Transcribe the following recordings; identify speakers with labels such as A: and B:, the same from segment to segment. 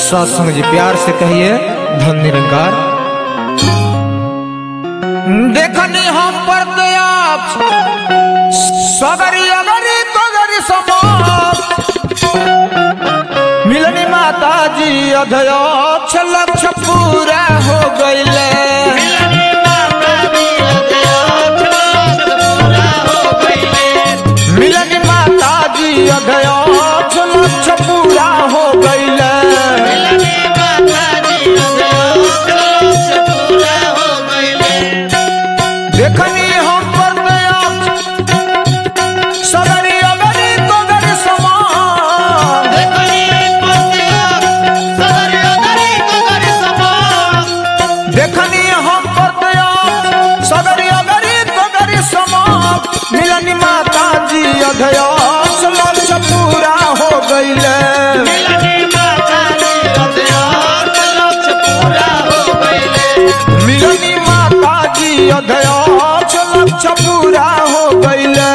A: सत्संग जी प्यार से कहिए धन निरंकार देखनी हम पर दया सगरी अगरी तगरी समाप्त मिलनी माता जी अध्यक्ष लक्ष्य पूरा हो गईले मिलनी माता जी अध्यक्ष लक्ष्य पूरा हो गईले देखनी हम पर दया सगरी अगरी तगरी समाप्त देखनी हम पर दया सगरी अगरी तगरी समाप्त मिलनी माता जी अध्यक्ष लक्ष्य पूरा हो गईले मिलनी माता जी अध्यक्ष लक्ष्य पूरा हो गईले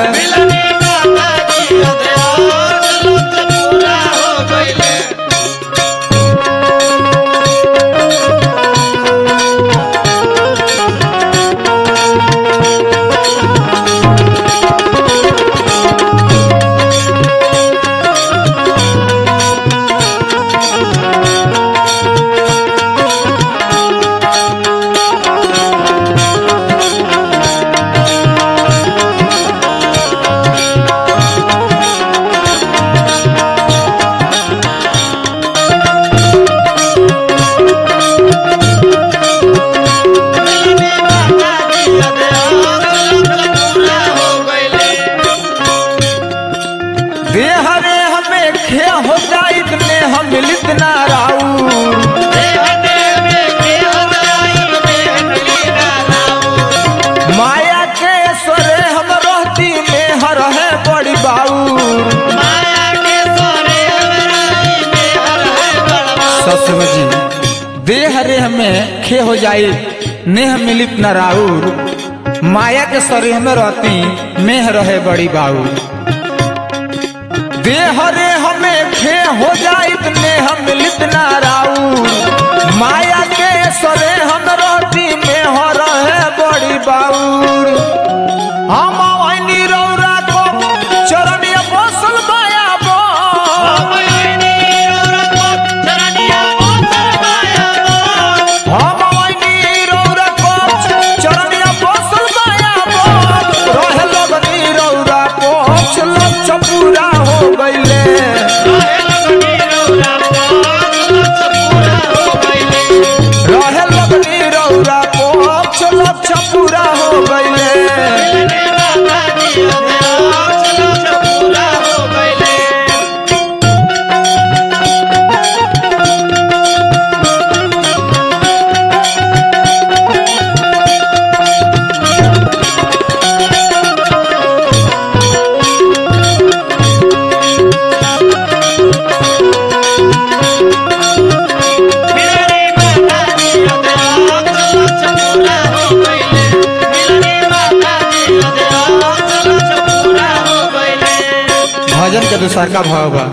A: देह रे हमें खे हो जाइत ने हम मिलित ना राऊ माया के स्वरे हम रहती में हर है बड़ी बाऊ सत्संग जी देह रे हमें खे हो जाई नेह मिलित न राउर माया के शरीर में रहती मेह रहे बड़ी बाऊ देह रे हमें खे हो जाइत नेह मिलित न राउर माया के सरे हम रहती मेह रहे बड़ी बाऊर हम वही रौरा को चरनिया बसल माया बो हम वही रौरा को चरनिया बसल माया बो रहे लगनी रौरा को लक्ष्य पूरा हो गईले रहे लगनी रौरा को लक्ष्य पूरा हो गईले भजन के दूसर का भाव बा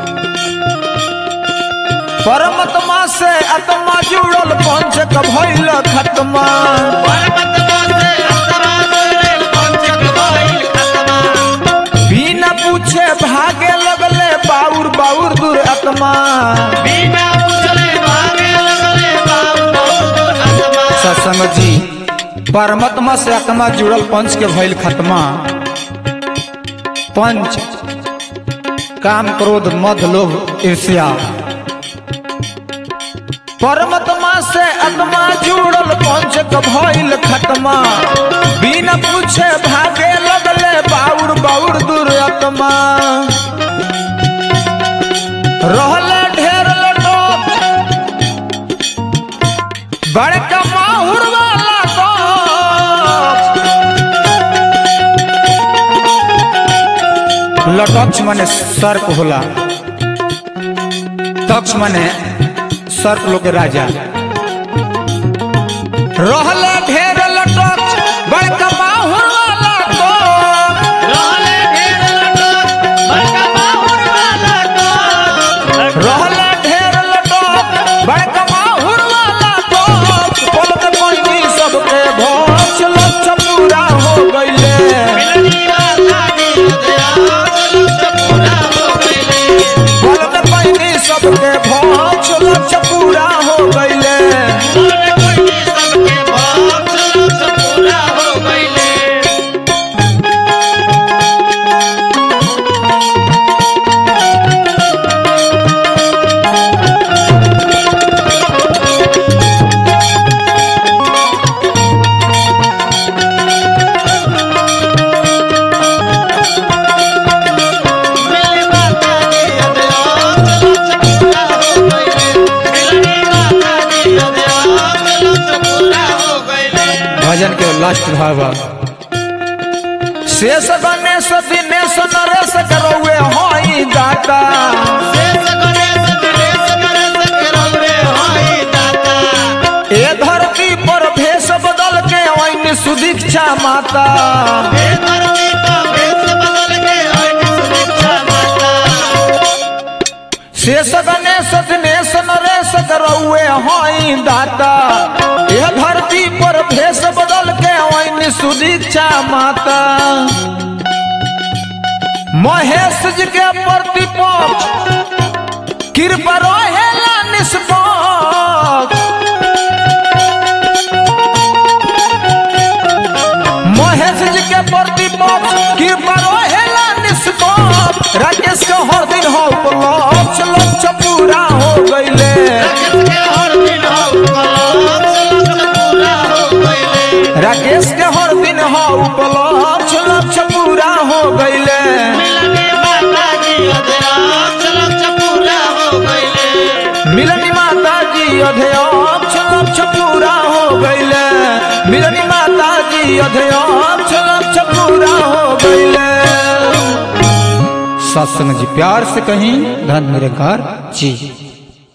A: परमात्मा से आत्मा जुड़ल पंच क भइल खत्मा बिना पूछे भागे लगले बाउर बाउर दूर आत्मा सत्संग जी परमात्मा से आत्मा जुड़ल पंच के भइल खत्मा पंच काम क्रोध मद लोभ ईर्ष्या परमात्मा से आत्मा जुड़ल पंच क भइल खत्मा बिना पूछे भागे लगले बाउर बाउर दूर आत्मा रहले ढेर लटक बड़का माहुर वाला कक्ष। लटक्ष माने सर्प होला तक्ष माने सर्प लोग के राजा रहले ढेर लटक्ष बड़का माहुर वाला कक्ष। रहले ढेर लटक्ष लास्ट भावा शेष गणेश दिनेश नरेश करौए हई दाता
B: शेष गणेश दिनेश नरेश के रौरे होई दाता
A: ए धरती पर भेष बदल के ओइन सुदीक्षा माता
B: हे धरती का भेष बदल के होई सुदीक्षा माता
A: शेष गणेश दिनेश नरेश करौए हई दाता ए धरती पर भेष बदल के ओइन सुदीक्षा माता महेश जी के प्रतिपक्ष कृपा रहेला निष्पक्ष महेश जी के प्रतिपक्ष कृपा रहेला निष्पक्ष राकेश के हर दिन हो लक्ष्य लक्ष्य पूरा हो गईले
B: राकेश के हर दिन हो लक्ष्य लक्ष्य पूरा हो गईले
A: राकेश के हर दिन हो
B: मिलने माता जी अध्यक्ष लक्ष्य पूरा हो गईले
A: मिलनी माता जी अध्यक्ष लक्ष्य पूरा हो गईले मिलनी माता जी अध्यक्ष लक्ष्य पूरा हो गईले सत्संग जी प्यार से कहीं धन निरंकार जी